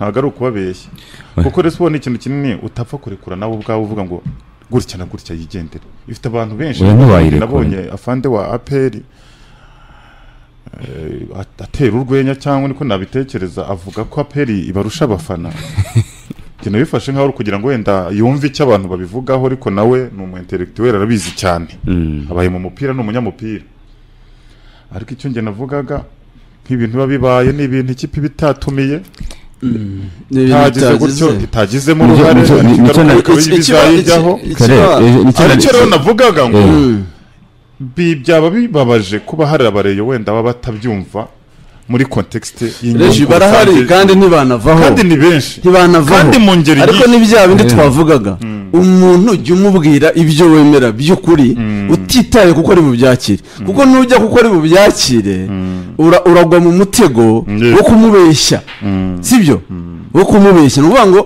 ntabwo ari ukubabeshya kuko uretse ubona ikintu kinini utapfa kurekura nawe ubwawe uvuga ngo gutya na gutya yigendere ifite abantu benshi Oya, ntiwayirekure. nabonye afande wa aperi atera urwenya cyangwa niko nabitekereza avuga ko aperi ibarusha abafana ikintu bifashe nkaho ari kugira ngo wenda yumve icyo abantu babivugaho ariko nawe ni umu intellectuel arabizi cyane Mm. abaye mu mupira ni umunyamupira ariko icyo njye navugaga nk'ibintu biba bibaye ni ibintu ikipe iba itatumiye itagize gutyo itagizemo Nicyo- uruhare nicyo- nicyo ingaruka na- bikaba bizayijyaho Kare, eh, nicyo na- aricyo rero navugaga ngo Eh. bi- byaba bibabaje kuba hari abareyo wenda baba batabyumva muri kontekisite reji barahari kandi ntibanavaho kandi ni benshi ntibanavaho kandi mu ngeri ariko nyinshi. ni bya bindi Yeah. twavugaga umuntu jya umubwira ibyo wemera by'ukuri utitaye kuko ari bubyakire kuko nujya kuko ari bubyakire ura- uragwa mu mutego Yeah. wo kumubeshya sibyo wo kumubeshya ni ukuvuga ngo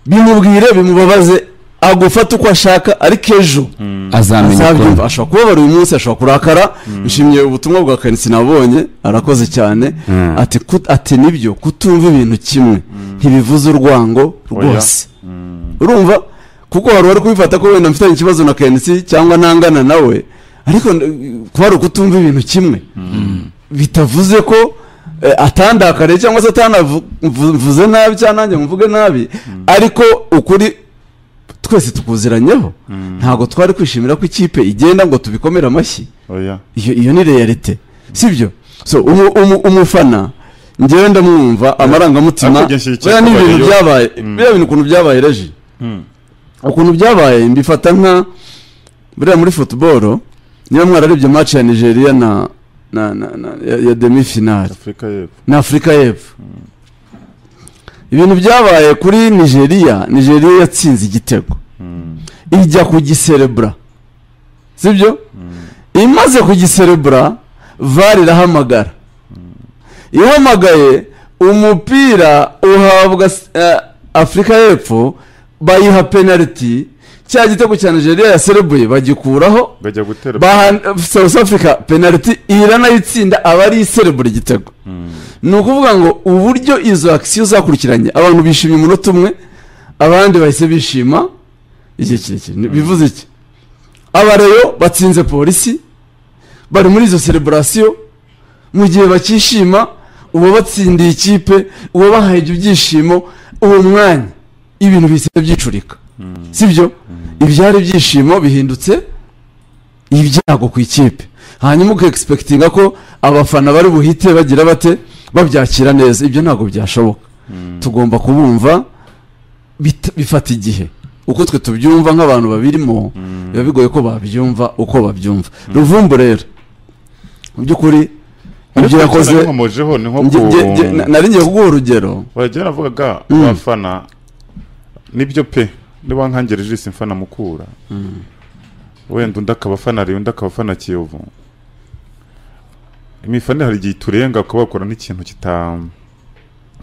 bimubwire bimubabaze agufata uko ashaka ariko ejo azamenya azabyumva ukuntu ashobora kubabara uyu munsi ashobora kurakara nshimye ubutumwa bwa kanisi nabonye arakoze cyane Mm. ati kut- ati nibyo kutumva ibintu kimwe ntibivuze urwango rwose urumva kuko wari wari kubifata ko wenda mfitanye ikibazo na kenisi cyangwa ntangana nawe ariko n- kuba ari ukutumva ibintu kimwe bitavuze ko eh, atandakariye cyangwa se atanavuze nabi cyangwa nanjye mvuge nabi ariko ukuri twese tukuziranyeho ntabwo twari kwishimira ko ikipe igenda ngo tubikomere amashyi oya iyo iyo ni realite sibyo so umu- umu- umufana njyewe ndamwumva amarangamutima Ariko igishyigikiye oya ni kubayeyo. ibintu byabaye Mm. biriya bintu ukuntu byabaye reji Mm. ukuntu byabaye mbifata nka buriya muri futuboro niba mwararebye match ya nigeria na na na, na ya, ya demi finale afurika y'epfo na afurika y'epfo ibintu byabaye kuri nigeria nigeria yatsinze igitego Mm. ijya kugiserebura sibyo imaze kugiserebura vara irahamagara ihamagaye umupira uhabwa s- eh, afurika y'epfo bayiha penaliti cya gitego cya nigeria yaserebuye bagikuraho bajya gutera baha south africa penaliti iranayitsinda aba ari iserebura igitego ni ukuvuga ngo uburyo izo akisiyo zakurikiranye abantu bishimye umunota umwe abandi bahise bishima igihe kirekire Ni- bivuze iki abareyo batsinze polisi bari muri izo sereburasiyo mu gihe bakishima uwo batsindiye ikipe uwo bahaye ibyo byishimo uwo mwanya ibintu bihise byicurika sibyo ibyari ibyishimo bihindutse ibyago ku ikipe hanyuma ukegispekitinga ko abafana bari buhite bagira bate babyakira neza ibyo ntabwo byashoboka tugomba kubumva bita- bifata igihe uko twe tubyumva nk'abantu babirimo biba bigoye ko babyumva uko babyumva ruvumbu rero mu by'ukuri ibyo yakoze nkomojeho ni nko nge- nge- nge- na- ku nari ngiye kuguha urugero bajya navugaga Mm. abafana nibyo pe niba nkangira ijisi mfana mukura wenda undi akaba afana ariyo undi akaba afana kiyovu imifana hari igihe iturenga ukaba wakora n'ikintu kita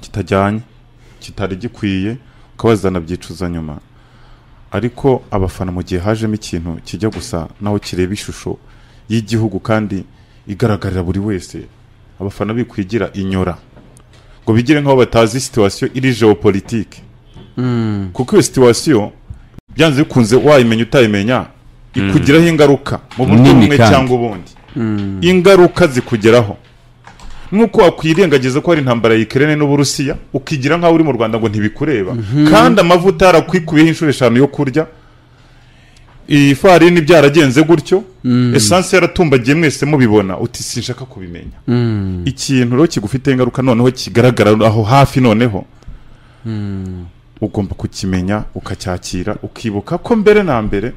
kitajyanye kitari gikwiye ukaba zanabyicuza nyuma ariko abafana mu gihe hajemo ikintu kijya gusa naho kireba ishusho y'igihugu kandi igaragarira buri wese abafana bikwigira inyora ngo bigire nk'aho batazi situwasiyo iri geopolitike kuko iyo situwasiyo byanze bikunze wayimenya utayimenya ikugiraho ingaruka mu buryo Nini bumwe kandi. cyangwa ubundi ingaruka zikugeraho nk'uko wakwirengagiza ko hari intambara ya Ukraine n'Uburusiya ukigira nk'aho uri mu Rwanda ngo ntibikureba kandi amavuta yarakwikuyeho inshuro eshanu yo kurya ifarini byaragenze gutyo esanse yaratumbagiye mwese mubibona uti sinshaka kubimenya ikintu rero kigufite ingaruka noneho kigaragara aho hafi noneho ugomba kukimenya ukacyakira ukibuka ko mbere na mbere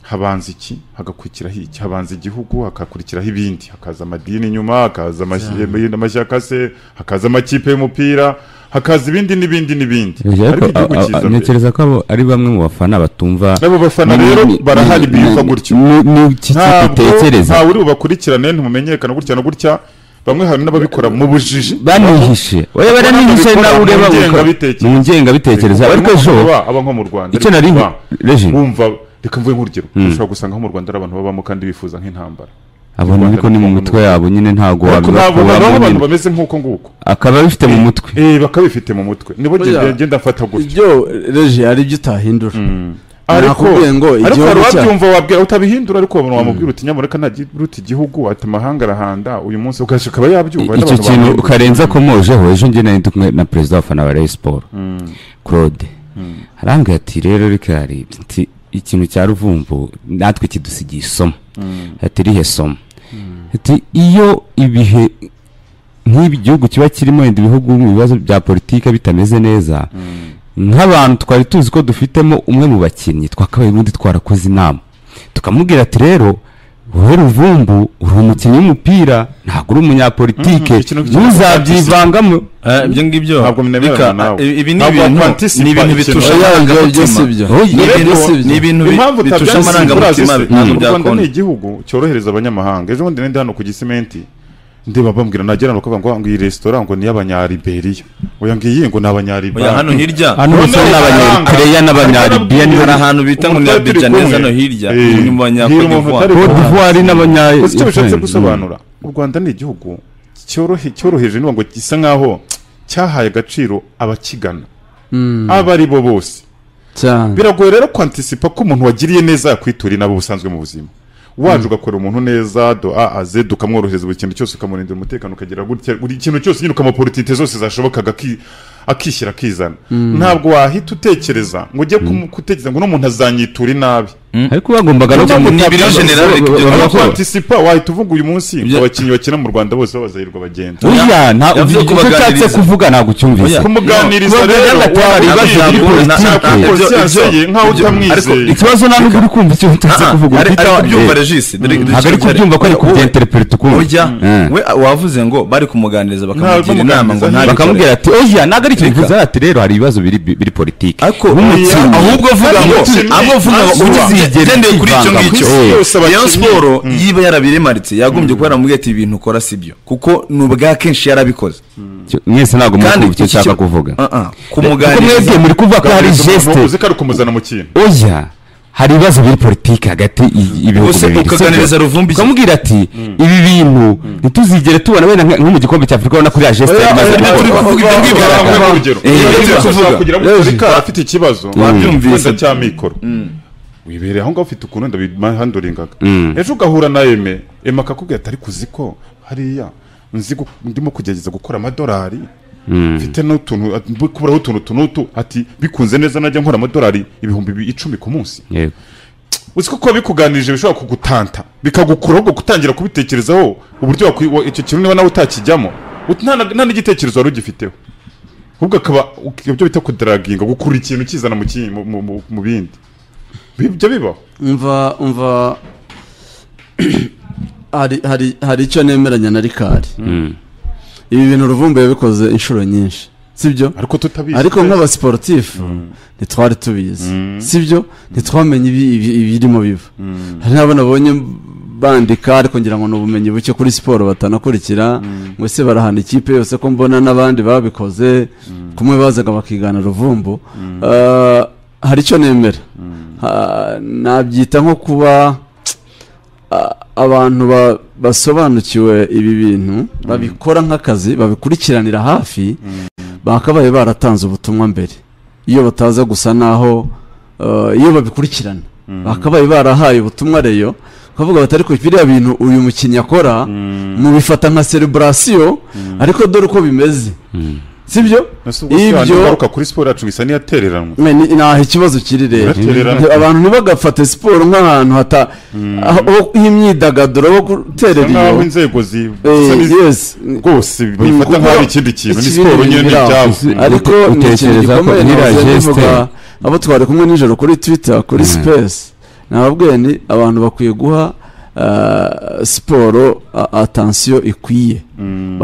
habanza iki hagakurikiraho iki habanza igihugu hagakurikiraho ibindi hakaza amadini inyuma hakaza amashyamba- amashyaka se hakaza amakipe y'umupira hakaza ibindi n'ibindi n'ibindi Bivuze ariko ko- igihugu a- a- kiza mbere ntekereza ko abo- ari bamwe mu bafana batumva n'abo bafana rero barahari biyumva gutyo n'iki ntabwo kitekereza ntawe uri bubakurikirane ntimumenyekana gutya na gutya bamwe hari n'ababikora mu bujiji banihishe oya baranihishe Bakora nawe mu ureba ngengabitekerezo. mu ngengabitekerezo ariko Barimo ejo aba- aba nko mu Rwanda icyo ariko nari ba- reji wumva reka mvuge nk'urugero ushobora gusanga nko mu rwanda hari abantu babamo kandi bifuza nk'intambara abo ni ariko ni mu mitwe yabo nyine ntabwo ariko nabona wabibakuramo nabo abantu nyine. bameze nk'uko nguko akaba abifite mu mutwe eh bakabifite mu mutwe nibo Oya. ngenda ngenda mfata gutya ibyo reje hari ibyo utahindura ariko Nakubwiye ngo ariko hari igihugu cya- uwabyumva wabwira utabihindura ariko wabona wamubwira uti nyamureka ntagiruta igihugu ati amahanga arahanda uyu munsi ukaje akaba yabyumva icyo n'abantu kintu bamwumva. karenze akomojeho ejo njye nari ndi kumwe na perezida wa fana wa Rayon Sport claude arambwira ati rero rikari nti ikintu cya ruvumbu natwe kidusigiye isomo ati rihe somo ati iyo ibihe nk'ibi gihugu kiba kirimo wenda ibihugu mu bibazo bya politiki bitameze neza nk'abantu twari tuzi ko dufitemo umwe mu bakinnyi twakabaye ubundi twarakoze inama tukamubwira ati rero wowe ruvumbu uri umukinnyi w'umupira ntabwo uri umunyapolitike Mm, ikintu cyose ntuzabyivangamo Eh, ibyo ngibyo Ntabwo mnemerana Reka, nawe. ibi ibi ni Ntabwo ibintu wakwantisipa ni ibintu ikintu. bitusha Oya, amarangamutima. ibyo si ibyo. Oya, Ni ibyo ibintu- si ibyo. ni ibintu bi- impamvu bitusha amarangamutima utabyanditse ntabwo u rwanda byakunda ni igihugu cyorohereza abanyamahanga ejo bundi nende hano ku gisimenti ndeba bambwira nagera hano bakavuga ngo ngo iyi resitora ngo ni iy'abanyariberiya oya ngiyi ngo ni oya abanyariberiya hano hirya hano hose Noneho ni abanyakereye abahanga. n'abanyaribiya hari Umutwe ahantu bita ngo ni turi abijaneza kumwe. hano hirya Eh, ni mu banya- hira Cote umuntu utari d'Ivoire. Cote d'Ivoire n'abanya Uzi icyo bishatse gusobanura u rwanda ni igihugu cyorohe- cyoroheje niba ngo gisa nk'aho cyahaye agaciro abakigana abo ari bo bose cyane biragoye rero kwantisipa ko umuntu wagiriye neza yakwiturira inabo busanzwe mu buzima waje ugakorera umuntu neza do a a z ukamworohereza buri kintu cyose ukamurindira umutekano ukagira gutya buri kintu cyose nyine ukamupolitike zose zashobokaga aki- akishyira akizana ntabwo wahita utekereza ngo ujye kumu- gutekereza ngo uno muntu azanyitura inabi ariko bagombaga no Ni ibiro general bavuga bigenda Aho ko- kwantisipa wahita uvuga uyu munsi ngo Ibyo- abakinnyi bakina mu rwanda bose babazahirwa bagenda Oya, nta- Yavuze icyo kubaganiriza. nshatse kuvuga ntabwo ucyumvise Oya. kumuganiriza No, rero Uganda atari ibibazo wabwira bya ibyo- politike. ntabwo Ibyo- conscience ibyo- ye nkaho ibyo- utamwizeye ikibazo nta nubwo uri kumva icyo nshatse kuvuga ari ufite ari awa- kubyumva Eh, regisi ntabwo ari kubyumva ko ari kubyenterepere tukumva ujya Eh. we wavuze ngo bari kumuganiriza bakamugira bamuganiriza, inama ngo ntabikore bakamubwira ati oya ntabwo ari Reka. ikintu bivuze ati rero hari ibibazo biri biri politiki ariko nk'umukinnyi ahubwo avuga ngo ahubwo avuga ngo Ntuzigere ugendeye kuri icyo ukivanga ngicyo ku isi yose abakinnyi. Rayon Sport yiba yarabirimaritse yagombye kuba yaramubwiye ati ibintu ukora si byo kuko ni ubwa kenshi yarabikoze Cyo- mwese ntabwo muri icyo iki nshaka kiba- kuvuga Ah, ah, kuko kumuganiriza mwebwe muri kuvuga ko hari umuntu gesite uzi ko ari ukumuzana mu kintu oya hari ibibazo biri politiki hagati y- y'ibihugu Ubuse bibiri si ukaganiriza byo? Ruvumbi iki? ukamubwira ati ibi bintu ntituzigere tubona wenda nka- nko mu gikombe cya afurika ubona ko iriya gesite yari imaze oya, gukora turi kuvuga ibyo ngibyo. Warambuye urugero Eh, Iyo ibyo ugeze tuvuga. gushaka kugira ngo Yezu. Afurika afite ikibazo Wabyumvise. wenda cya mikoro wibereye aho ngaho ufite ukuntu wenda bimahanduringaga ejo ugahura na eme eme akakubwira ati ariko uzi ko hariya nzi gu- ndimo kugerageza gukora amadolari mfite n'utuntu kuburaho utuntu tunutu ati bikunze neza najya nkora amadolari ibihumbi bi- icumi ku munsi Yego. uzi ko kuba bikuganirije bishobora kugutanta bikagukura ahubwo gutangira kubitekerezaho uburyo wakwi- wa- icyo kintu niba nawe utakijyamo ut- nta na- nta n'igitekerezo wari ugifiteho ahubwo akaba uk- ibyo bita kudaraginga gukurura ikintu ukizana mu ki- mu- mu- mu- mu bindi Bi- ibyo bibaho umva umva hari hari hari icyo nemeranya na rikari ibi bintu ruvumbu yabikoze inshuro nyinshi sibyo ariko tutabizi ariko nk'abasiporutifu ntitwari tubizi sibyo ntitwamenye ibi- ibi- ibirimo biva hari n'abo nabonye bandika ariko ngira ngo ni ubumenyi buke kuri siporo batanakurikira ngo ese barahana ikipe yose ko mbona n'abandi babikoze kumwe bazaga bakigana ruvumbu Ah, hari icyo nemera Ha- nabyita nko kuba a- abantu ba- basobanukiwe ibi bintu babikora nk'akazi babikurikiranira hafi bakabaye baratanze ubutumwa mbere iyo bataza gusa naho eh, iyo babikurikirana bakabaye barahaye ubutumwa reyo ukavuga bati ariko biriya bintu uyu mukinnyi akora mubifata nka sereburasiyo ariko dore uko bimeze sibyo ibyo ngaruka kuri siporo yacu isa n'iyatereranwa Me, ni- ntaho ikibazo kiri rero Uratererana. Nti- abantu ntibagafate siporo nk'ahantu hata aho- h'imyidagaduro ho guterera nk'aho iyo inzego zi Eh, zisa n'izi- yes rwose bifata kuko- nk'aho ari ikindi kintu ni ikibindi siporo nyine ni biraho. ibyabo Isi- ariko Ute- ni ikintu utekereza ko gikomeye iriya nahoze geste- mbivuga abo twari kumwe nijoro kuri twitter kuri space nababwiye ni abantu bakwiye guha ah, siporo atansiyo ikwiye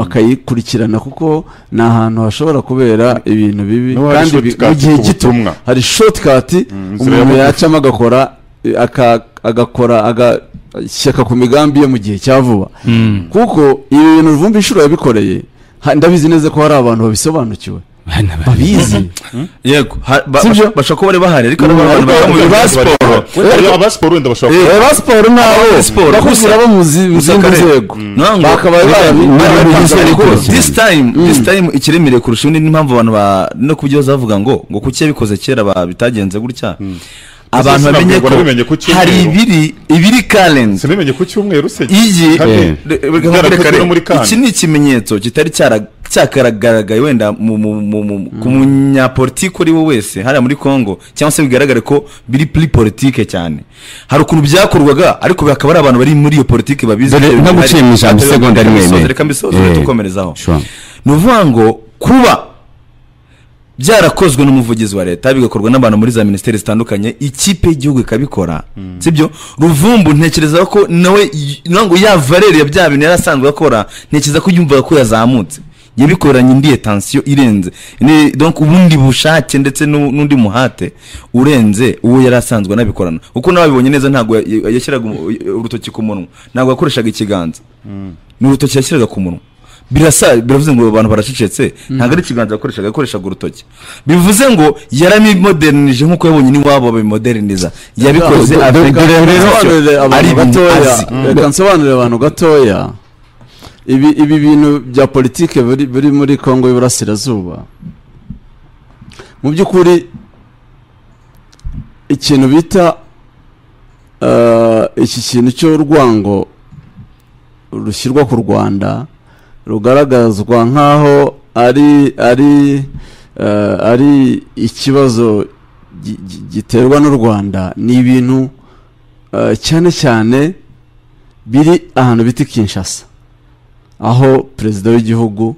bakayikurikirana kuko ni ahantu hashobora kubera ibintu bibi N'uwo hari kandi bi- mu shortcut gihe ku gito butumwa. hari shortcut inzira umuntu ya bugufi. yacamo agakora eh, aka- agakora agashyaka ku migambi ye mu gihe cya vuba kuko ibi bintu vumbi inshuro yabikoreye ha- ndabizi neza ko hari abantu babisobanukiwe abana babizi yego ha- ba- Sibyo? basha- bashobora kuba bari bahari ariko hari Mm, abantu ariko bakora mu bintu ba bya siporo. siporo Ariko aba siporo wenda bashobora kuba reba siporo nabo Aba siporo, bakubwira gusa- bo mu zi- mu zindi Musakare. nzego Nta ngo- bakabaye Nta- barabi- Nta- barabitanze Nta- ariko barabitanze. this time this time ikiremereye kurusha indi n'impamvu abantu ba no kubyo bavuga ngo ngo kuki yabikoze kera ba- bitagenze gutya abantu Ese bamenye sinabwirwa nabimenye ku ko cyumweru. hari ibiri ibiri current sinimenye ku cyumweru se iyi Kandi- Eh. Re- reka Bwarakozwe nkwereke no muri re- Cannes. iki ni ikimenyetso kitari cyara- cyakagaragaye wenda mu- mu- mu- mu- ku munyapolitike uri we wese hariya muri congo cyangwa se bigaragare ko biri puri politike cyane hari ukuntu byakorwaga ariko hakaba hari abantu bari muri iyo politike babizi Dore ibyo nko bihari. guciye mu ijambo Reka isegonda rimwe mbisoze, imwe. reka mbisoze Eh. tukomerezaho Sure. ni ukuvuga ngo kuba byarakozwe n'umuvugizi wa leta bigakorwa n'abantu muri za minisiteri zitandukanye ikipe y'igihugu ikabikora sibyo ruvumbu ntekereza ko nawe y- nawe ngo ya valeri ya bya bintu yari asanzwe akora ntekereza ko yumvaga ko yazamutse yabikoranye indiye tansiyo irenze Ni- donc ubundi bushake ndetse n'u- n'undi muhate urenze uwo yari asanzwe anabikorana kuko nababibonye neza ntabwo ya- ya- yashyiraga umu- urutoki ku munwa ntabwo yakoreshaga ikiganza ni urutoki yashyiraga ku munwa birasa biravuze ngo abantu baracecetse ntabwo ari ikiganza yakoreshaga yakoreshaga urutoki bivuze ngo yaramimodernije nk'uko yabonye n'iwabo babimoderneza yabikoze Dore- afite dore- dore- ntacyo nsobanurire ari abantu ibintu gatoya azi reka nsobanurire abantu gatoya ibi ibi bintu bya politike biri biri muri kongo y'iburasirazuba mu by'ukuri ikintu bita eh, iki kintu cy'urwango rushyirwa ku rwanda rugaragazwa nk'aho ari ari eh, ari ikibazo gi- gi- giterwa n'u rwanda ni ibintu eh, cyane cyane biri ahantu bita i kinshasa aho perezida w'igihugu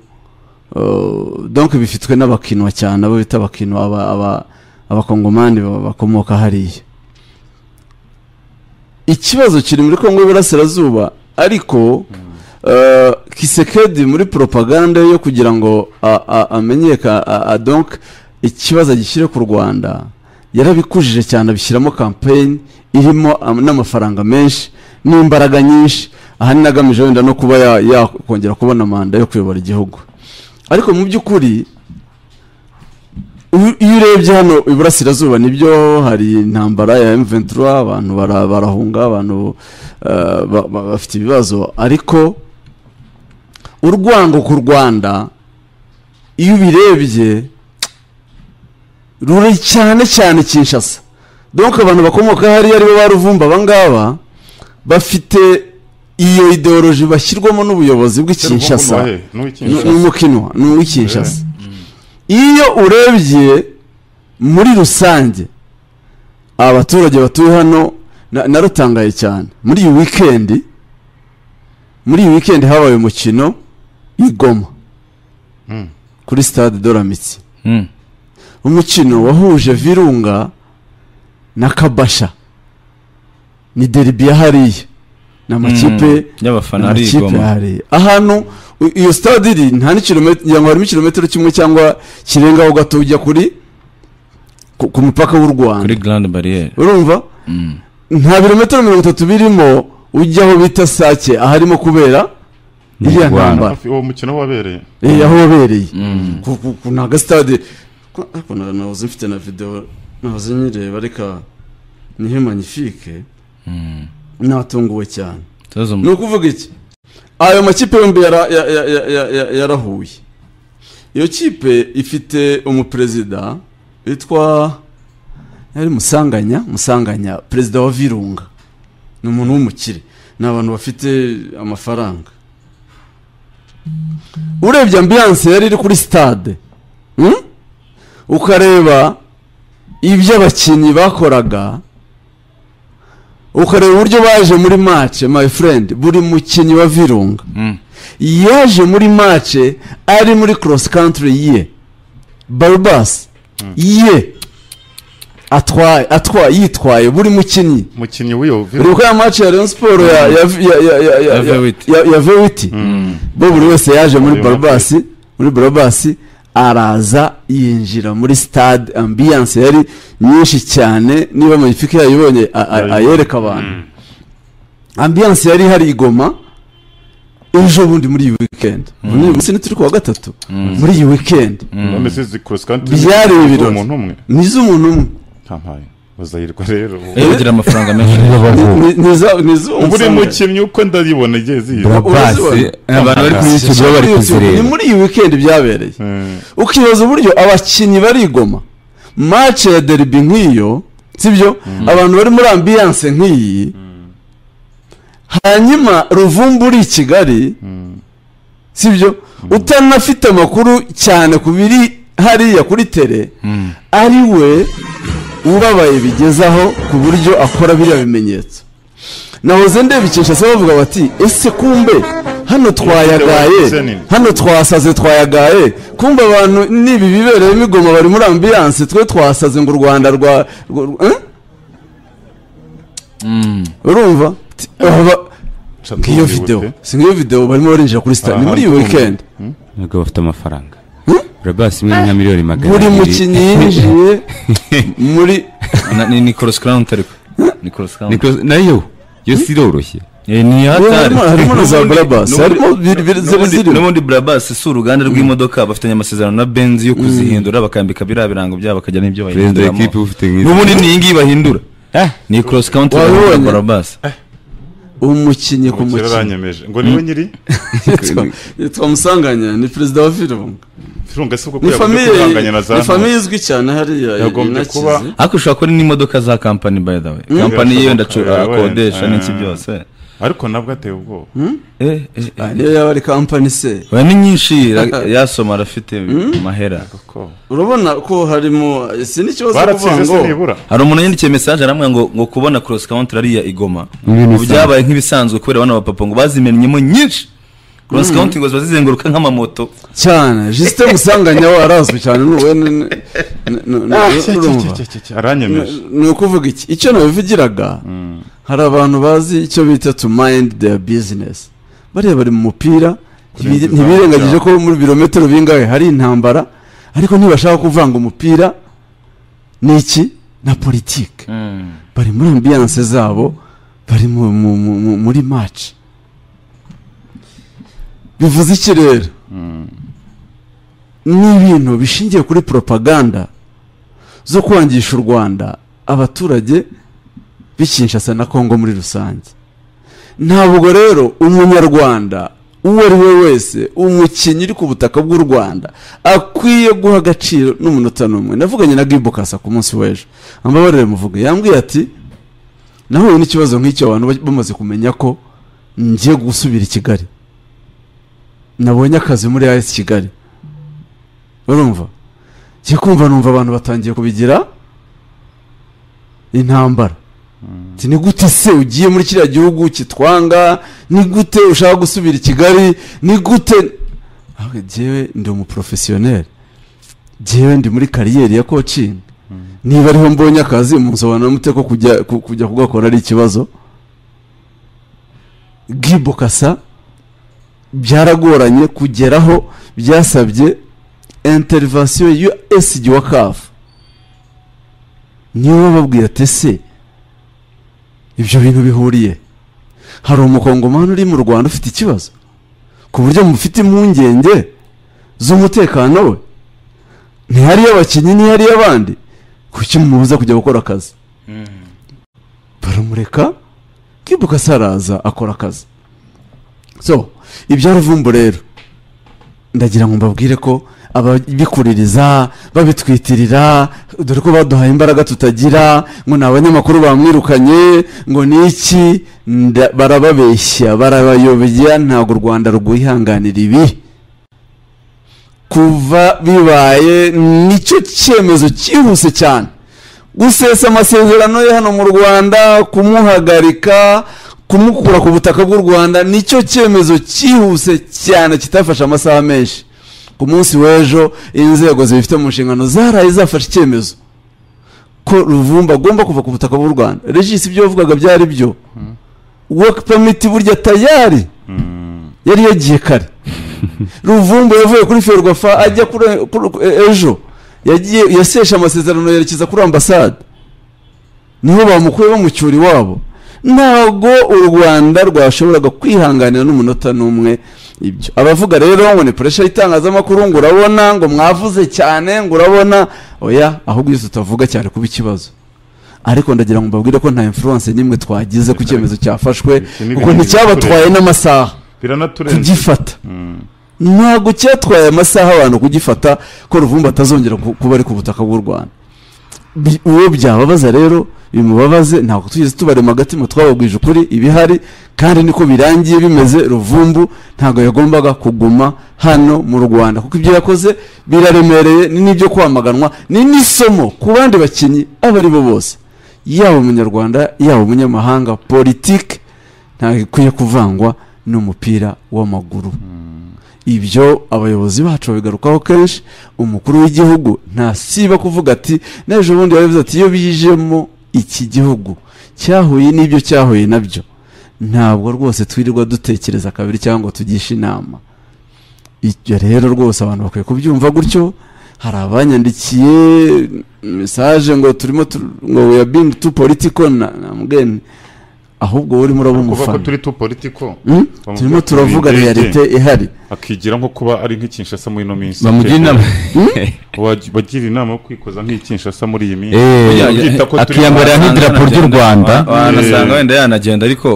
eh, donc bifitwe n'abakinwa cyane abo bita abakinwa aba- aba- abakongomani ba- bakomoka hariya ikibazo kiri muri kongo y'iburasirazuba ariko eh, kisekedi muri propaganda yo kugira ngo a- a- amenyeka a- a- donc ikibazo gishyire ku rwanda yarabikujije cyane abishyiramo campaign irimo am- n'amafaranga menshi n'imbaraga nyinshi ahanini agamije wenda no kuba ya- yakongera kubona manda yo kuyobora igihugu ariko mu by'ukuri iyo iyo urebye hano iburasirazuba nibyo hari intambara ya M23 abantu bara- barahunga abantu eh, ba- ba- bafite ibibazo ariko urwango ku Rwanda iyo ubirebye ruri cyane cyane Kinshasa donc abantu bakomoka hariya aribo baruvumba abangaba bafite iyo ideoloji bashyirwamo n'ubuyobozi bw'ikinshasa Kinshasa ni ni umukinwa ni uw'ikinshasa iyo urebye muri rusange abaturage batuye hano na- narutangaye cyane muri iyi wikendi muri iyi wikendi habaye umukino i Goma Mm. kuri stade doramitsi Mm. umukino wahuje virunga na kabasha ni deribi ya hariya ni amakipe y'abafana ari amakipe igoma hari ahantu u- iyo stade iri nta n'ikirometero ngira ngo harimo ikirometero kimwe cyangwa kirengaho gato ujya kuri ku, ku mupaka w'u kuri Rwanda garande bariyeri urumva nta birometero mirongo itatu birimo ujya aho bita sake aharimo kubera iriya Imirwano. ntambara uwo mukino wabereye Eh, aho wabereye Ku- ku- ku- ni agasitade ko- ariko na- nahoze mfite na videwo nahoze nyireba reka nihe magnifique natunguwe cyane ni ukuvuga iki ayo makipe yombi yara- ya- ya- ya- ya- ya- yarahuye iyo kipe ifite umuperezida witwa yari musanganya musanganya perezida wa virunga ni umuntu w'umukire ni abantu bafite amafaranga urebye ambiyanse yari iri kuri sitade hmm? ukareba ibyo abakinnyi bakoraga ukareba uburyo baje muri mace my friend buri mukinnyi wa virunga yaje muri mace ari muri cross country ye barubas ye atwaye atwaye yitwaye buri mukinnyi umukinnyi w'iyo vi- uri ya mace ya Rayon Sport ya ya ya ya ya ya Ya Vewiti. ya ya Vewiti bo buri wese yaje muri Buri barubasi muri barubasi araza yinjira muri stade ambiance yari nyinshi cyane niba magnifique yayibonye a- a- Yari- ayereka abantu ambiance yari hari igoma ejo bundi muri iyi weekend muri iyi munsi ni turi kuwa gatatu muri iyi weekend none se zikorosi kandi Byari ibirori. umuntu umwe ni iz'umuntu umwe ntampaye bazahirwa rero ubu. iyo ugira amafaranga menshi Ni- ni iza- ni iz'uwo ubu uri musambi. mukinnyi uko ndabibona igihe ziyo basi urazibona? abantu bari kuri Ni yutubu bari muri YouTube, ni kuzireba muri iyi weekend byabereye ukibaza uburyo abakinnyi barigoma match ya derby nk'iyo sibyo abantu bari muri ambiyanse nk'iyi hanyuma ruvumbu uri i kigali sibyo utanafite amakuru cyane ku biri hariya kuri tere ari we ubabaye bigezaho ku buryo akora biriya bimenyetso nahoze ndebikesha se bavuga bati ese kumbe hano wanditse twayagaye nini?" hano twasaze twayagaye kumbe abantu n'ibi bibereye imigoma bari muri ambiyanse twe twasaze ngo u rwanda rwa rwa- rwa- eh? urumva Ti- aba- ngiyo videwo si ngiyo videwo barimo barinjira kuri sitade ni muri iyi weekend ntabwo bafite amafaranga Hmm? urabasi imwe nka miliyoni magana buri mukinnyi yinjiye muri Na- ni nicolas crown utari we nicolas crown Niko- nayo yo si iroroshye Eh, ni hatari harimo- harimo na za N'ubundi- Brabus, n'ubundi- harimo biri- biri- ziri- n'ubundi- zirimo. n'ubundi brabas si uruganda rw'imodoka bafitanye amasezerano na benzi yo kuzihindura bakambika biriya birango byabo bakajya n'ibyo perezida bahinduramo w'ikipe uba ufite nk'izi n'ubundi ni iyi ngiyi bahindura Eh, ni cross country Wabibonye? na brabas umukinnyi ku umukiro mukinnyi aranyemeje ngo niwe nyiri Yitwa- yitwa musanganya ni perezida wa virunga firunga si kuko ni yagombye famiye kwihanganya na za ni famiye ntore. izwi cyane hariya Yagombye inakize. kuba- ariko ushobora kuba ari n'imodoka za kampani by the way kampani yiyo Birashoboka, yeah, ndakodesha wenda. n'iki byose ariko nabwo ateye ubwoba eh eh eh. Ah, niyo yaba ari kampani se oya ni nyinshi ra- yasoma arafite mahera Kuko urabona ko harimo si n'ikibazo kuvuga baratsinze se ngo nibura hari umuntu yandikiye mesaje aramwe ngo ngo kubona cross country ariya igoma Ibintu Ubu byabaye nk'ibisanzwe kubera abana ba papa ngo bazimennyemo nyinshi cross country ngo ziba zizenguruka nk'amamoto cyane jisite musanganya we arazwi cyane n'uwe ni- ni- ni- ni- ni- urumva. aranyemeje ni ukuvuga iki icyo nabivugiraga hari abantu bazi icyo bita to mind their business bariya bari mu mupira ntibi- izamu ntibirengagije ryabo. ko muri birometero bingahe hari intambara ariko ntibashaka kuvanga umupira ni iki na politike bari muri ambiyanse zabo bari mu, mu, mu, mu, muri match bivuze iki rero ni ibintu bishingiye kuri propaganda zo kwangisha u rwanda abaturage b'ikinshasa na kongo muri rusange ntabwo rero umunyarwanda uwo ari we wese umukinnyi uri ku butaka bw'u rwanda akwiye guha agaciro n'umunota n'umwe navuganye na gibu kasa ku munsi w'ejo ambabarire muvuge yambwiye ati nahuye n'ikibazo nk'icyo abantu ba- bamaze kumenya ko ngiye gusubira i kigali nabonye akazi muri ayesi kigali urumva njye kumva numva abantu batangiye kubigira intambara Ati, ni gute se ugiye muri kiriya gihugu kitwanga ni gute ushaka gusubira i kigali ni gute Ahubwo jyewe ndi umuporofesiyoneri jyewe ndi muri kariyeri ya kocingi niba ariho mbonye akazi musobanura mute ko kujya ku- kujya kugakora ari ikibazo gibo kasa byaragoranye kugeraho byasabye interivasiyo ya esigi wa kafu niyo bababwira ati se ibyo bintu bihuriye hari umukongomani uri mu rwanda ufite ikibazo ku buryo mufite impungenge z'umutekano we ntihariyo abakinnyi ntihariyo abandi kuki mubuza kujya gukora akazi baramureka kibuka saraza akora akazi so ibya ruvumbu rero ndagira ngo mbabwire ko ababikuririza babitwitirira dore ko baduhaye imbaraga tutagira ngo ni abanyamakuru bamwirukanye ngo ni iki nda- barababeshya barabayobya ntabwo u rwanda rwihanganira ibi kuva bibaye nicyo cyemezo cyihuse cyane gusesa amasezerano ye hano mu rwanda kumuhagarika kumukura ku butaka bw'u rwanda nicyo cyemezo cyihuse cyane kitafashe amasaha menshi ku munsi w'ejo inzego zibifite mu nshingano zaraye zafashe icyemezo ko ruvumba agomba kuva ku butaka bw'u rwanda regisi ibyo wavugaga byari byo work permit burya tayari yari yagiye kare ruvumbu yavuye kuri ferwafa ajya kuri kuri- e- ejo yagiye yaseshe amasezerano yerekeza kuri ambasade niho bamukuye bamucyura iwabo ntabwo u rwanda rwashoboraga kwihanganira n'umunota n'umwe ibyo abavuga rero ngo ni puresha y'itangazamakuru ngo urabona ngo mwavuze cyane ngo urabona oya ahubwo izo utavuga cyane kuba ikibazo ariko ndagira ngo mbabwire ko nta influence n'imwe twagize ku cyemezo cyafashwe Iki ni kuko ibintu nticyabatwaye bitureba. n'amasaha biranaturenze kugifata Mm. ntabwo cyatwaye amasaha abantu kugifata ko ruvumbu atazongera ku- kuba ari ku butaka bw'u rwanda Bi- uwo byababaza rero bimubabaze ntabwo tugeze tubarema agatima twababwije ukuri ibihari kandi niko birangiye bimeze ruvumbu ntabwo yagombaga kuguma hano mu rwanda kuko ibyo yakoze biraremereye ni n'ibyo kwamaganwa ni n'isomo ku bandi bakinnyi abo ari bo bose yaba umunyarwanda yaba umunyamahanga politiki ntabwo ikwiye kuvangwa n'umupira w'amaguru ibyo abayobozi bacu babigarukaho kenshi umukuru w'igihugu ntasiba kuvuga ati n'ejo bundi barabivuze ati iyo bijemo iki gihugu cyahuye n'ibyo cyahuye nabyo ntabwo rwose twirirwa dutekereza kabiri cyangwa ngo tugishe inama ibyo rero rwose abantu bakwiye kubyumva gutyo hari abanyandikiye mesaje ngo turimo tu- ngo we are being too political na mugeni ahubwo wowe urimo uraba kuvuga ko umufana turi tu politiko Hmm? Bamubwira turimo ko turavuga turi indege. realite ihari akigira nko kuba ari nk'ikinshasa muri ino minsi bamugira inama Waj- bagira inama yo kwikoza nk'ikinshasa muri iyi minsi Eh, Ujya ubyita ko turi- akiyambarira nk'idarapo ry'u rwanda wanasanga wenda yanagenda ariko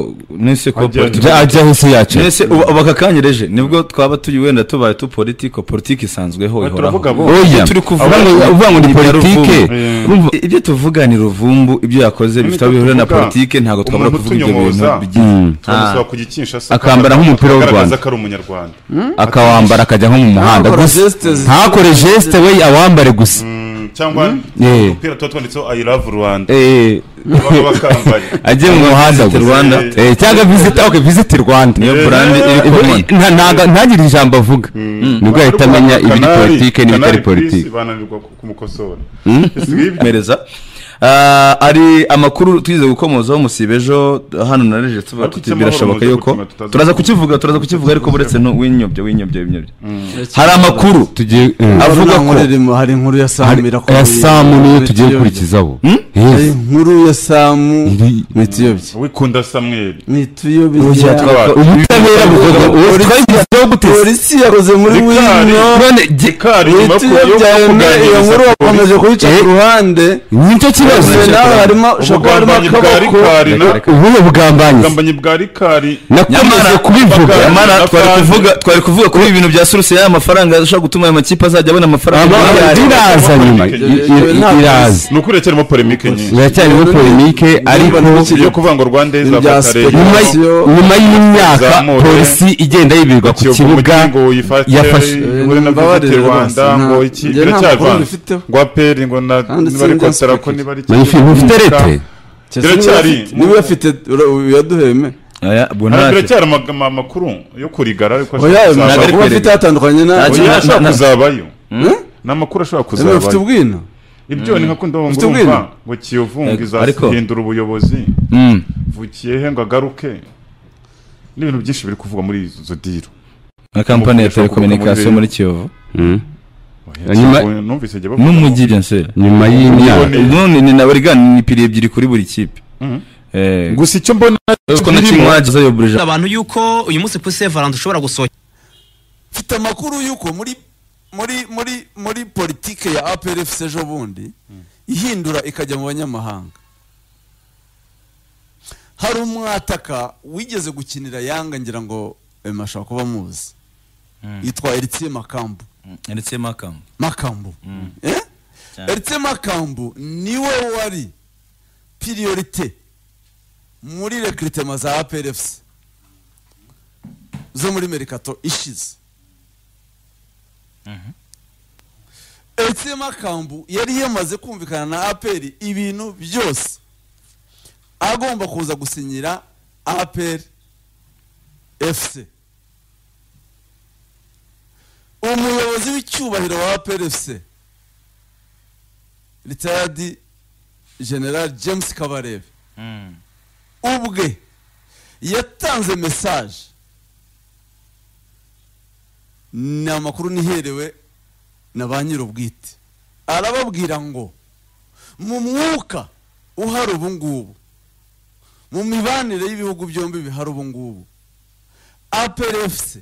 mwese ko Ajya- politiki- Ja- ajya hisi yacu mwese ubu- ubu aka kanya reje nibwo twaba turi wenda tubaye tu politiko politiki isanzweho Aha, ihoraho turavuga bo oya turi kuvuga- uvuga ngo- uvuga ngo ni Ibya politike Eh. urumva I- ibyo tuvuga ni ruvumbu ibyo yakoze bifite aho bihurira na tuvuga, politiki ntabwo twabura umuntu kuvuga ibyo bintu utunyomoza, bigiye turamusaba kujya i Kinshasa Akambara nk'umupira w'u Rwanda. agaragaza ko ari umunyarwanda akawambara akajya nko mu muhanda Ntakore gusa geste zi- ntakore gesite we awambare gusa Mm, cyangwa Eh. udupira tuba twanditseho i love rwanda Eh, baba bakambaye ajye mu muhanda Visit gusa Rwanda. Eh, cyangwa visiti oke visiti rwanda niyo burande iri Eh, kumwe nta- ntaga- ntagire ijambo avuga nibwo ahita amenya ibiri Kanari- politike n'ibitari Kanari Plus politike bananirwa ku- kumukosora mereza Ah, ari amakuru twize gukomozaho musiba ejo hano na reje tuba Ariko tuti- icyamahoro birashoboka muze yuko gutuma tutaza- turaza kukivuga turaza kukivuga ariko buretse no winyobye winyobye winyobye hari amakuru tugiye eh, avuga avuga ko- ko hari inkuru ya hari- samu aya irakomeye samu niyo Muri tugiye Ethiopia. gukurikizaho hari Yes. inkuru ya samu Iri- mu itiyobye wikunda samweli mu Ujya itiyobye twa- ubutabera bukoze ubu twagizeho gute polisi yakoze muri Bikari. wino none ge- kari mu nyuma yo ku- yo itiyobye kuganiriza iyo nkuru polisi. bakomeje kuyica ku ruhande nicyo kibazo Bose nawe harimo ushobora kuba ubugambanyi harimo bwa akaboko rikari na ubuhe bugambanyi ubugambanyi bwa rikari nakomeje Nyamara- kubivuga Bakari. nyamara twari Napanze. kuvuga twari kuvuga kuri ibi bintu bya suruse y'aya mafaranga ashobora gutuma aya makipe azajya abona amafaranga Aba- miliyari. iraza nyuma i- i- i- iraza ni ukuri cyarimo polemike nyinshi iracyarimo polemike ariko yo kuvuga ngo rwanda Ibyo bya nyuma y- Polisi yo- nyuma y'imyaka Zamure. polisi igenda yibirwa ku kibuga ngo uyifate yafashe- ngo na Mbabarire visiti rwose, rwanda nta- ngo iki njye nta makuru biracyarwana mbifiteho. ngo aperi ngo na Kandi niba ari sinzi kotera ko aspect. niba ari Magnifique, mufite retre Biracyari. niba uyafite ura- uyaduheme Aya, ubwo Hari ntacyo. biracyari ama- ama- amakuru yo kurigara ariko ashobora oya ntabwo ari kuzabaho. amakuru afite atandukanye na Nta Oya, Na- ashobora na- kuzabayo Eh? ni amakuru ashobora Eme, ufite kuzabayo ubwino ibyo ni nka kundi Ufite ngo urumva ubwino? ngo kiyovunga Eh, ariko- izahindura ubuyobozi Mm. vukiye he ngo agaruke n'ibintu byinshi biri kuvugwa muri izo diro nka kampani Umukoresha ukomoka muri ya telekominikasiyo Rayon. muri kiyovu Mm. Oya, Nyuma- kiyovu, numvise igihe bavuga n'umujyi bya nsera nyuma y'imyaka Ubone- none ni na burigani ni piri ebyiri kuri buri kipe Mhm. Eh, gusa icyo mbona kuko na kimwe wagize ayo burije abantu yuko uyu munsi kuri sevaranda ushobora gusohokera mfite amakuru y'uko muri muri muri muri politike ya APRFC ejo bundi ihindura ikajya mu banyamahanga hari umwataka wigeze gukinira yanga ngira ngo ema ashobora kuba muzi yitwa Eritiye Makambu ndetse makamu makambu Eh? Erite makambu niwe wari piriyorite muri rekiritema za APRFC zo muri merikato ishize Erite makambu yari yamaze kumvikana na APR ibintu byose agomba kuza gusinyira APR FC umuyobozi w'icyubahiro wa PRFC retired general james kabarebe ubwe yatanze mesaje ni amakuru niherewe na ba nyir'ubwite arababwira ngo mu mwuka uhari ubu ngubu mu mibanire y'ibihugu byombi bihari ubu ngubu aperefuse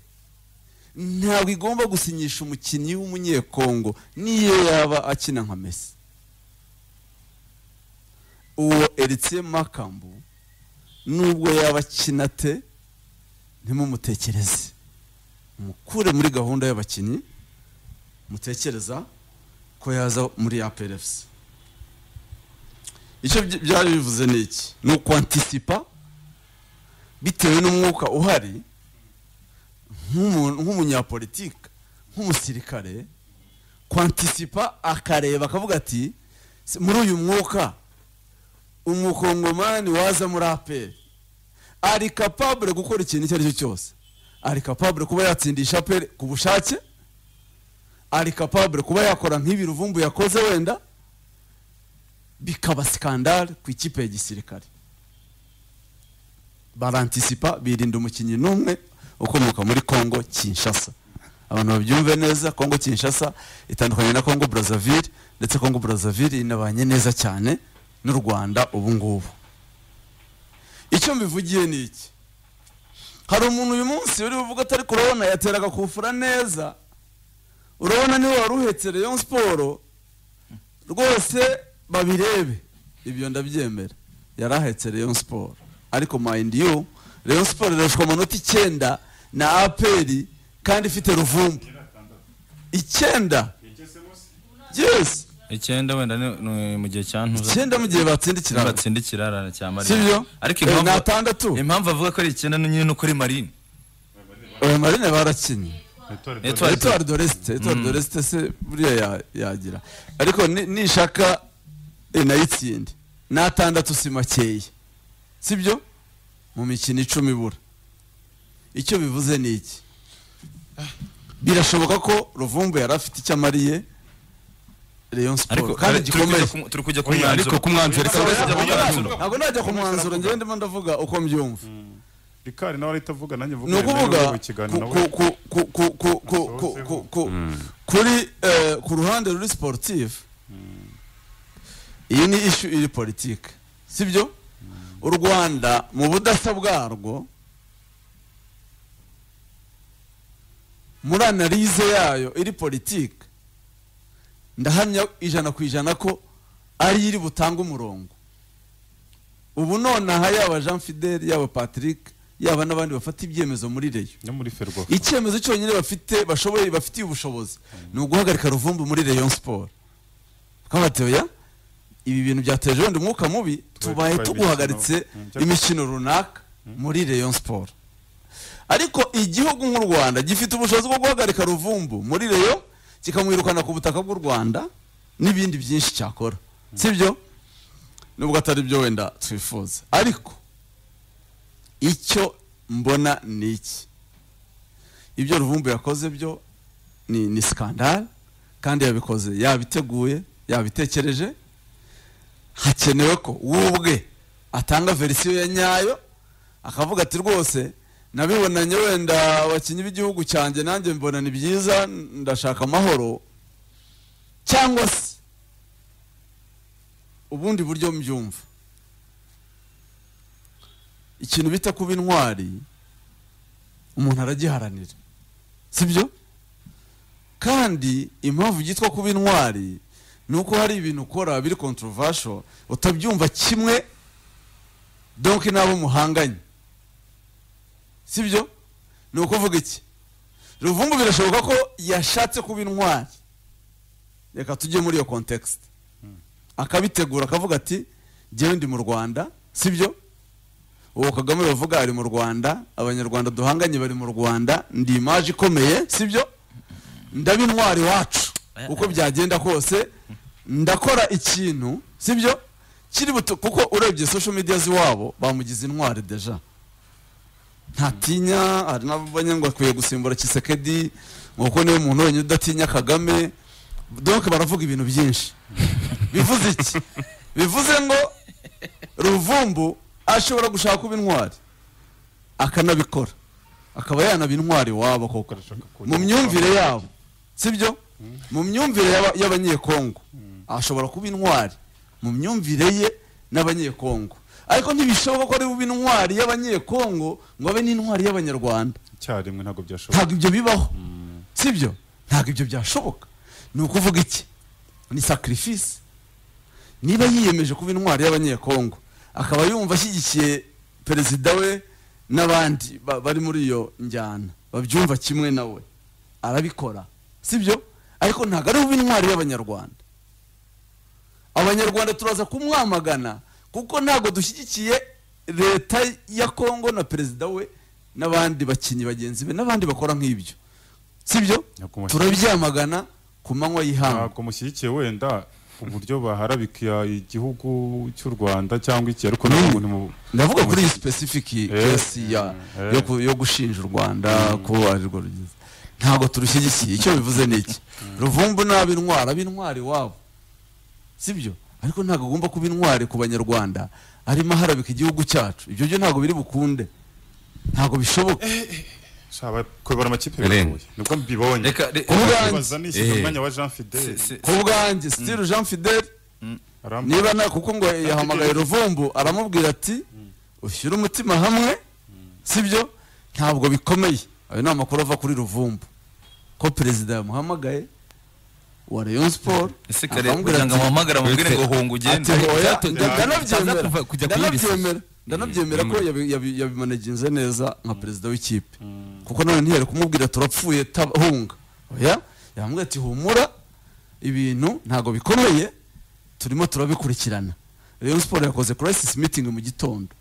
ntabwo igomba gusinyisha umukinnyi w'umunyekongo n'iyo yaba akina nka mesi uwo eritsiye makambu nubwo yaba akina te ntimumutekereze mukure muri gahunda y'abakinnyi mutekereza ko yaza muri ya perefuse icyo byi- byari bivuze ni iki ni ukwantisipa bitewe n'umwuka uhari nk'umuntu- nk'umunyapolitike nk'umusirikare kwantisipa akareba akavuga ati "Si- muri uyu mwuka umukongomani waza muri aperi ari kapabure gukora ikintu icyo ari cyo cyose ari kapabure kuba yatsindisha aperi ku bushake ari kapabure kuba yakora nk'ibi ruvumbu yakoze wenda bikaba sikandare ku ikipe ya gisirikare barantisipa birinda umukinnyi n'umwe ukomoka muri Congo Kinshasa abantu babyumve neza Congo Kinshasa itandukanye na Congo Brazzaville ndetse Congo Brazzaville inabanye neza cyane n'u Rwanda ubu ngubu icyo mbivugiye ni iki hari umuntu uyu munsi uri buvuga atari kurabona yateraga kufura neza urabona niwe wari uhetse Rayon Sport rwose babirebe ibyo ndabyemera yari ahetse Rayon Sport ariko mind you Rayon Sport irashwa amanota icyenda na aperi kandi ifite ruvumbu icyenda yes icyenda wenda ni- ni mu gihe cya ntuza icyenda mu gihe batsinda ikiraro batsinda ikirara cya marine sibyo ariko Eh, ni impamvu atandatu impamvu avuga ko ari icyenda ni nyine ni ukuri marine oya marine barakinnye Etoile de- Etoile de l'Est Etoile de l'Est se buriya ya- yagira ariko ni- nishaka eh, nayitsinde n'atandatu si makeya sibyo mu mikino icumi ibura icyo bivuze ni iki birashoboka ko ruvumbu yari afite icyo amariye Rayon ariko Sport kandi turi kujya gikomeye ku- turi kujya ku Oya, ariko mwanzuro ku mwanzuro reka Ntabwo baze- mwanzuro. ntabwo najya ku mwanzuro njyewe ndimo ndavuga uko mbyumva rikari nawe arahita avuga nanjye mvuga ni yenda niba ukuvuga mu kiganiro ku- nawe- ku- ku- ku- ku- ku- ku- ku- ku- kuri eh, ku ruhande ruri sportif iyi ni ishu iri politike sibyo u rwanda mu budasa bwarwo muri analize yayo iri politike ndahamya ijana ku ijana ko ari iri butanga umurongo ubu nonaha yaba jean fidel yaba patrick yaba n'abandi bafata ibyemezo muri reyo no muri ferwa icyemezo cyonyine bafite bashoboye bafitiye ubushobozi ni uguhagarika ruvumbu muri rayon siporo twabatoya ibi bintu byateje wenda umwuka mubi tubaye twaye tuguhagaritse imikino, mm, imikino runaka muri rayon siporo ariko igihugu nk'u rwanda gifite ubushobozi bwo guhagarika ruvumbu muri rayon kikamwirukana ku butaka bw'u rwanda n'ibindi byinshi cyakora sibyo nubwo atari byo wenda twifuza ariko icyo mbona ni iki ibyo ruvumbu yakoze byo ni ni sikandari kandi yabikoze yabiteguye yabitekereje hakenewe ko we ubwe atanga verisiyo ya nyayo akavuga ati rwose nabibonanye wenda abakinnyi b'igihugu cyanjye nanjye mbona ni byiza ndashaka amahoro cyangwa se ubundi buryo mbyumva ikintu bita kuba intwari umuntu aragiharanira sibyo kandi impamvu byitwa kuba intwari ni uko hari ibintu ukora biri controversial utabyumva kimwe donk n'abo muhanganye sibyo ni ukuvuga iki ruvumbu birashoboka ko yashatse kuba intwari reka tujye muri iyo context akabitegura akavuga ati njyewe ndi mu rwanda sibyo uwo kagame bavuga ari mu rwanda abanyarwanda duhanganye bari mu rwanda ndi imaje ikomeye sibyo ndaba intwari wacu uko byagenda kose ndakora ikintu sibyo kiri buto kuko urebye social media z'iwabo bamugize intwari deja ntatinya hari n'abanya ngo akwiye gusimbura kisekedi ngo kuko niwe muntu wenyine udatinya kagame donc baravuga ibintu byinshi bivuze iki bivuze ngo ruvumbu ashobora gushaka kuba intwari akanabikora akaba yanaba intwari wabo koko mu myumvire yabo sibyo mu myumvire y'aba- y'abanyekongo ashobora kuba intwari mu myumvire ye n'abanyekongo ariko ntibishoboka ko ari bube intwari y'abanyekongo ngo abe n'intwari y'abanyarwanda icyarimwe ntabwo byashoboka ntabwo ibyo bibaho sibyo ntabwo ibyo byashoboka ni ukuvuga iki ni sacrifice niba yiyemeje kuba intwari y'abanyekongo akaba yumva ashyigikiye perezida we n'abandi ba- bari muri iyo njyana babyumva kimwe nawe arabikora sibyo ariko ntabwo ari buba intwari y'abanyarwanda abanyarwanda turaza kumwamagana kuko ntabwo dushyigikiye leta ya kongo na perezida we n'abandi bakinnyi bagenzi be n'abandi bakora nk'ibyo sibyo Ntabwo mushyigikiye. turabyamagana ku manywa y'ihangu ntabwo mushyigikiye wenda uburyo baharabika igihugu cy'u rwanda cyangwa iki ariko nta muntu mu ndavuga kuri iyi specific case ya eh. yo ku- yo gushinja u rwanda kuba arirwo rugize ntabwo turushyigikiye icyo bivuze ni iki ruvumbu ni ab'intwari ab'intwari iwabo sibyo ariko ntabwo agomba kuba intwari ku banyarwanda arimo aharabika igihugu cyacu ibyo byo ntabwo biri bukunde ntabwo bishoboka shaba kuyobora amakipe Eren. biragoye nibwo mbibonye reka re- Kuvuga- kubaza nishyize Eh. umwanya wa jean si- fidele si- ku bwanjye sitiri jean fidele arambwira niba nta kuko ngo yahamagaye ruvumbu aramubwira ati ushyire umutima hamwe sibyo ntabwo bikomeye ayo ni amakuru ava kuri ruvumbu ko perezida yamuhamagaye wa rayon sport ese kare aramubwira kugira ngo ati amuhamagare amubwire ngo hunga ati ugende hoya Byato- nda- ndanabyemera kuva- kujya kuri iri sasa. ndanabyemera ndanabyemera ko yabi- yabi- yabimanaginze neza nka perezida w'ikipe kuko nawe ntiyari kumubwira turapfuye taba- hunga oya yamubwira ati humura ibintu ntabwo bikomeye turimo turabikurikirana rayon sport yakoze crisis meeting mu gitondo